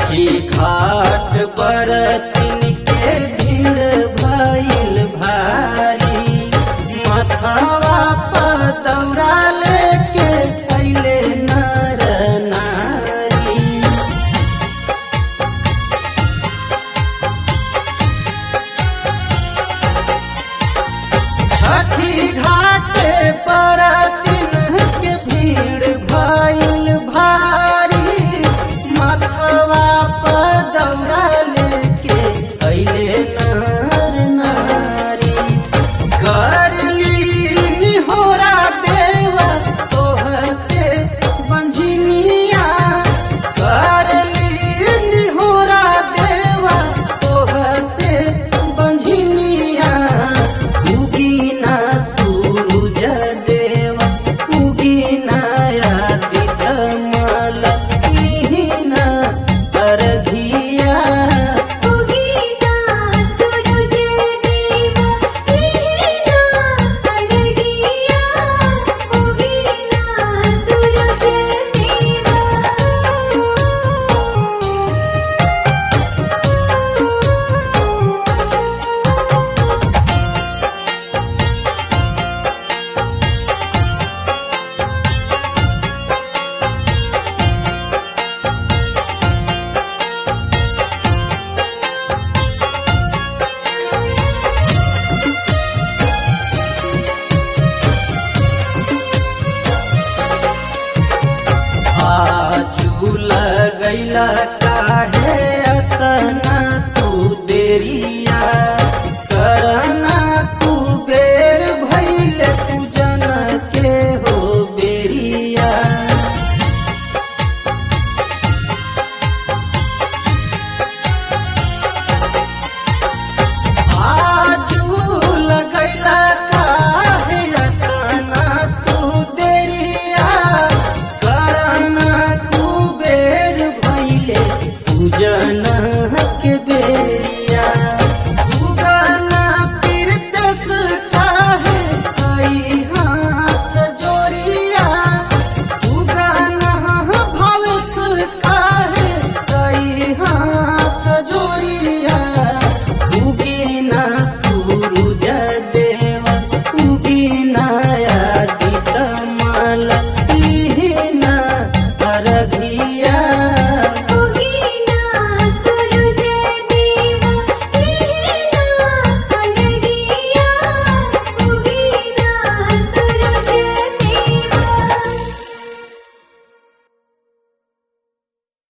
छठी घाट पर तिनके भीड़ भइल भारी मथवा पर दौड़ा लेके अइले नर नारी छठी घाट पर तिनके भीड़ भइल भारी मथवा पर दौड़ा लेके अइले नर नारी करली निहोरा देवा तोह से बंझनिया करली निहोरा देवा तोह से बंझनिया उगीना सूरज देवा उगीना आदित्य मल इहिना अरघिया उगीना सूरज देवा उगीना अरगिया उगीना सूरज देवा आजू लगैला काहे अतना तू देरिया